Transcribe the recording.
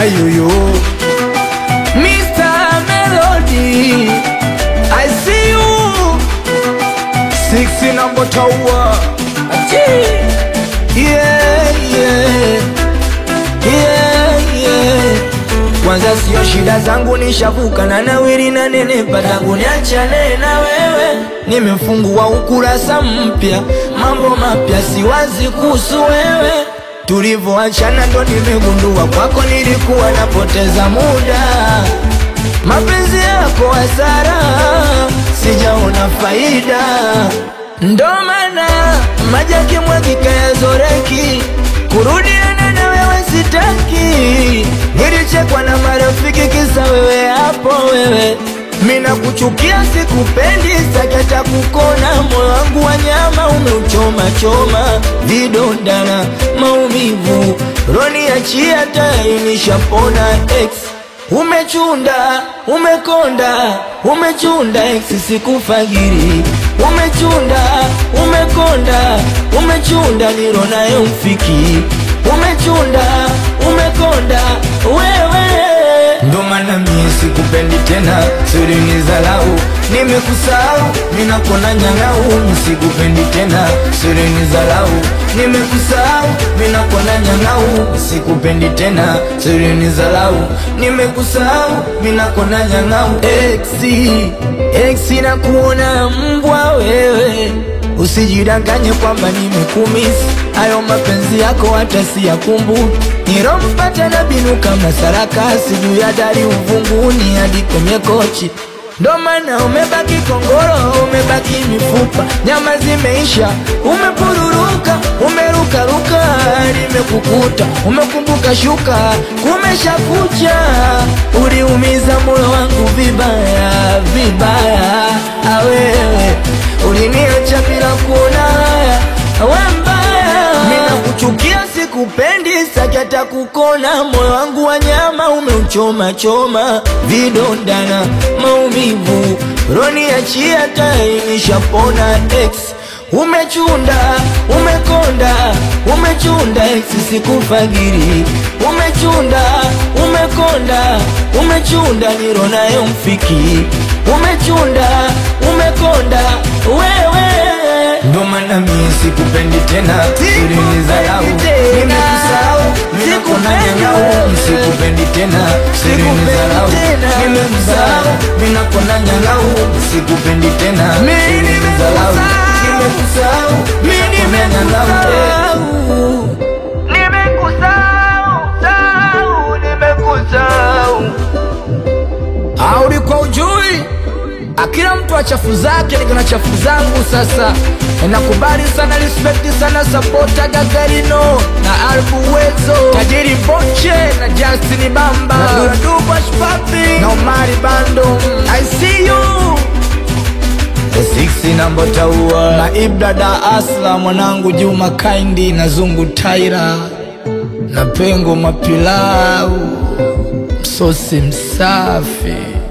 ayuyu Mr. Melody I see you Six number tower yeah, yeah. Yeah, yeah. Kwanza sio shida zangu nishavuka na nawiri na nenepa tangu niachane na wewe, nimefungua ukurasa mpya, mambo mapya siwazi kuhusu wewe. Tulivyoachana ndo nimegundua kwako nilikuwa napoteza muda, mapenzi yako hasara, sijaona faida, ndo maana maji yakimwagika yazoreki, kurudiana na wewe sitaki. Nilichekwa na marafiki kisa wewe hapo wewe, mina kuchukia sikupendi, sakata kukona, moyo wangu wa nyama umeuchoma choma, vidonda na maumivu, roni achia tayari nishapona ex Umechunda, umekonda, umechunda ex sikufagiri Umechunda, umekonda, umechunda niro nayo mfiki Umechunda, umekonda, wewe Ndo maana mie sikupendi tena, siri ni zalau Nimekusahau, minakona nyang'au Sikupendi tena, siri ni zalau Nimekusahau, minakona nyang'au Sikupendi tena, siri ni zalau Nimekusahau, minakona nyang'au Exi, exi na kuona mbwa wewe Usijidanganye kwamba nimekumisi Hayo mapenzi yako hata siyakumbuki Nilompata na binu kama sarakasi Juu ya dari uvunguni hadi kwenye kochi Ndo maana umebaki kongoro, umebaki mifupa, nyama zimeisha, umepururuka, umerukaruka, nimekukuta, umekumbuka shuka, kumesha kucha, uliumiza moyo wangu vibaya vibaya, awewe uliniacha bila kuona haya, we mbaya, mina kuchukia sikupendi, sakata kukona, moyo wangu wa nyama umeuchoma choma, vidonda na maumivu, roni achia tai nishapona ex Umechunda, umekonda, umechunda ex sikufagiri Umechunda, umekonda, umechunda niro nayo mfiki Umechunda, umekonda, wewe Ndo maana mie sikupendi tena, siri ni zalau Nimekusahau, nimekona nyang'au Sikupendi tena, siri ni zalau Nimekusahau, minakona nyang'au Sikupendi tena, siri ni zalau Nimekusahau, minakona nyang'au Nimekusahau, sahau, nimekusahau Audi kwa ujui akila mtu achafu zake niko na chafu zangu sasa nakubali sana respect sana sapota gagarino na albu wezo tajiri boche na justin bamba na duraduba shpapi na omari bando i see you The six number taua na ibrada asla mwanangu juma kaindi na zungu taira na pengo mapilau msosi msafi